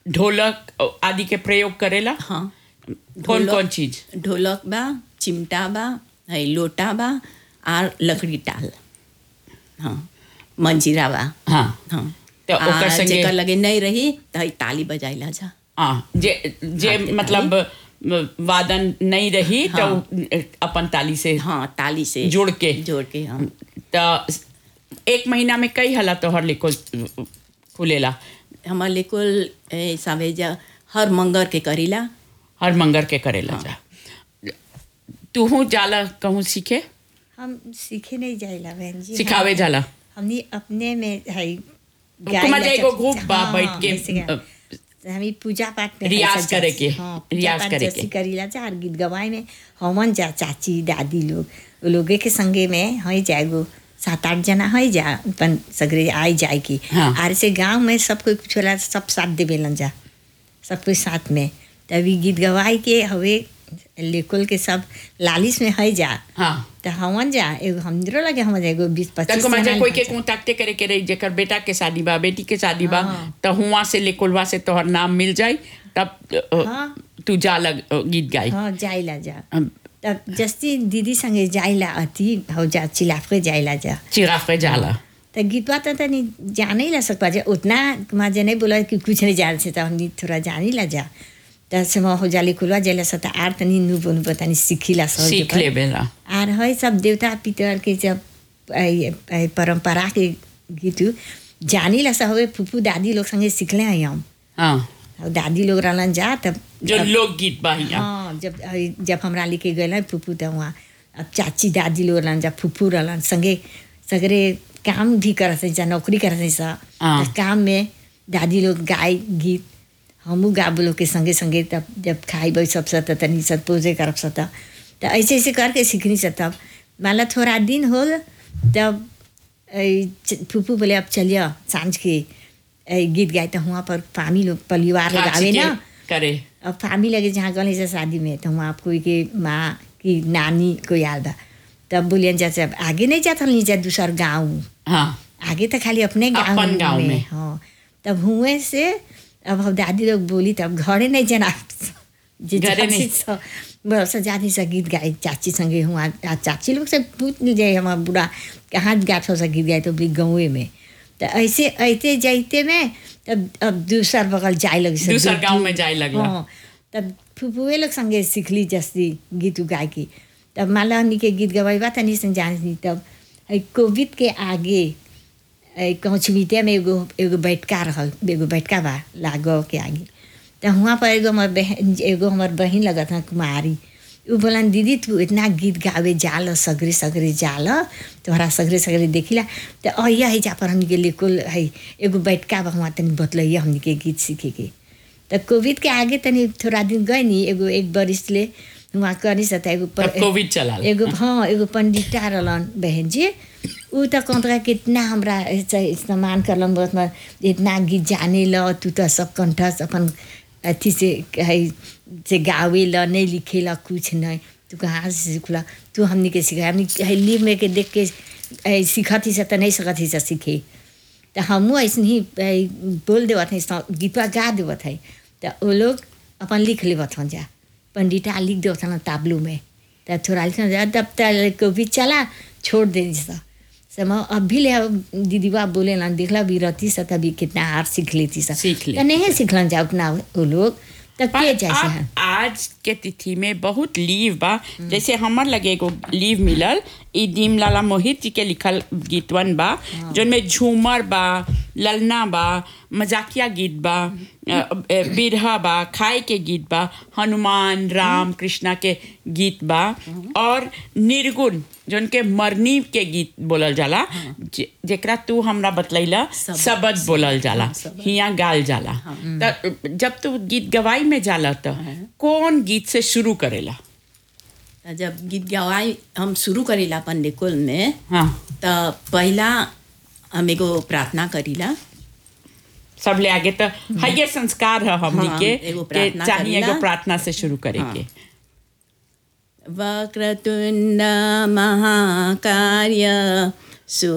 ढोलक आदि के प्रयोग करेला हाँ कौन ढोलक- कौन चीज ढोलक बा चिमटा बा है लोटा बा और लकड़ी टाल हाँ मंजीरा बा हाँ हाँ तो ओकर आ, संगे- जेकर लगे नहीं रही तो है ताली बजाइला जा हाँ जे जे हाथ के मतलब वादन नहीं रही तो अपन ताली से हाँ ताली से जोड़ के जोड़ के हम तो एक महीना में कई हला तोहर लिखो खुलेला हमार लेकुल ए, सावेजा हर मंगर के करीला हर मंगर के करेला जा तू जाला कहूँ सीखे हम सीखे नहीं जाइला बहन जी सिखावे जाला हमनी अपने में है तुम जाए एगो ग्रुप बा बैठ के, के हमी पूजा पाठ में रियाज ऐसा करे जैसे- के, हाँ, पूजा रियाज पाठ करे जैसे के। करीला जा और गीत गवाए में हमन जा चाची दादी लोग वो लोगे के संगे में है जाएगो सात आठ जना है जा अपन सगरे आई जाए की हाँ। और से गांव में सब कोई कुछ होला सब साथ देवेलन जा सब कोई साथ में तभी गीत गवाए के हवे लेकुल के सब लालिश में है जा हाँ तो हमन जा एगो हमरो लगे हम एगो बीस पच्चीस तको मजा जना कोई के जा। कांटेक्ट करे के रही जेकर बेटा के शादी बा बेटी के शादी बा हाँ। तो हुआ से लेकोलवा से तोहर नाम मिल जाई तब अ, हाँ। तू जा लग अ, गीत गाई हाँ जाइला जा हम तब जस्ती दीदी संगे जाइला अति हो जा चिलाफे जाइला जा चिराग पे जाला तो गीतवा तो तनी जाने ही ला सकता जा उतना माजे नहीं बोला कि कुछ नहीं जान से तो हमनी थोड़ा जान ही ला जा तो से वहाँ हो जाली कुलवा जाइला सता आर तनी नु बोनु बतानी सीखिला सब सीख ले बेला आर है सब देवता पितर के जब ऐ- ऐ परंपरा के गीत जानी ला सब हवे फूफू दादी लोग संगे सीखले हैं हम हाँ और दादी लोग रहलन जा तब जो लोकगीत बा हियां हाँ जब जब हमरा लेके गए फूफू तो वहाँ अब चाची दादी लोग रहलन जब फूफू रहलन संगे सगरे काम भी करत जा नौकरी करत सा हाँ। तो काम में दादी लोग गाय गीत हमू गाब लोग के संगे संगे तब जब खाई बै सब सत तनी सब पूजे करब सत तो ऐसे ऐसे करके सीखनी से तब मान ला थोड़ा दिन होल तब ऐ च- फूफू बोले अब चलिए सांझ के ऐ गीत गाए तो वहाँ पर फामी लोग परिवार लोग खाची आवे के ना करे अब फामी लगे जहाँ गले से शादी में तो वहाँ कोई के माँ की नानी कोई आल बा तब बोलियन जा अब आगे नहीं जाता नीचे दूसर गाँव हाँ आगे तो खाली अपने गाँव अपन गाँव में। हाँ तब हुए से अब हम दादी लोग बोली तब घरे नहीं जना जे घरे चाची नहीं। स- बड़ा सा जाती सा गीत गाए चाची संगे हुआ आ चाची लोग से पूछ नहीं जाए हमारा बुढ़ा कहाँ गात हो सा गीत गाए तो भी गाँवे में तो ऐसे ऐसे जाते में तब अब दूसर बगल जाए लगे से दूसर दूर- गाँव में जाए लगला हाँ तब फुफुए लोग संगे सीखली जस्ती गीत गाय की तब माला हमनी के गीत गवाई बा तनी से जानी तब है कोविड के आगे है कहूँ छिमितिया में एगो एगो बैठका रहल एगो बैठका बा लागो के आगे तो वहाँ पर एगो हमार बहन एगो हमार बहन लगत है कुमारी उ बोलन दीदी तू इतना गीत गावे जाल सगरे सगरे जाल तोहरा सगरे सगरे देखिला तो अहिया है जा पर हमनी के लेकुल है एगो बैठका बा वहाँ तनी बतलैया हमनी के गीत सीखे के तो कोविड के आगे तनी थोड़ा दिन गए नी एगो एक बरिस ले वहाँ करी सता एगो तब कोविड चला एगो हाँ एगो पंडिता रहलन बहन जी उ त कहत रहा कितना हमरा ऐसे इस्तेमाल करलन बहुत में इतना गीत जाने ल तू तो सब कंठस अपन अथी से है से गावे ल नहीं लिखे ल कुछ नहीं तू कहाँ से सीखला तू हमनी के सिखा हमनी है लिव में के देख के ऐ, सीखत ही से तो नहीं सकत ही से सीखे तो हमहूँ ऐसे ही ऐ, बोल देवत है गीतवा गा देवत है तो वो लोग अपन लिख लेवत हन जा पंडिता लिख देवत हन ताबलू में तो थोड़ा लिख जा तब तक कोविड चला छोड़ दे सा सम अब भी ले दीदीवा बोले ना देखला भी रहती सा तभी कितना हार सीख लेती सा सीख ले। तो नहीं सीखलन जा उतना वो लोग तब पर के जैसे अब हैं आज के तिथि में बहुत लीव बा जैसे हमर लगे एगो लीव मिलल ई दीम लाला मोहित जी के लिखल गीतवन बा जोनमें झूमर बा ललना बा मजाकिया गीत बा अ, अ, बिरहा बा खाए के गीत बा हनुमान राम कृष्णा के गीत बा और निर्गुण जोन के मरनी के गीत बोलल जाला जे- जेकरा तू हमरा बतलैला सबद। सबद बोलल जाला हाँ, सबद। हिया गाल जाला त जब तू गीत गवाई में जाला त कौन गीत से शुरू करेला त जब गीत गवाई हम शुरू करेला अपन लेकुल में हाँ त पहला हम एगो प्रार्थना करीला सब ले आगे तो है ये संस्कार है हमनी हाँ, के एगो के प्रार्थना चाहिए एगो करेला। प्रार्थना से शुरू करेंगे वक्रतुण्ड महाकार्य सु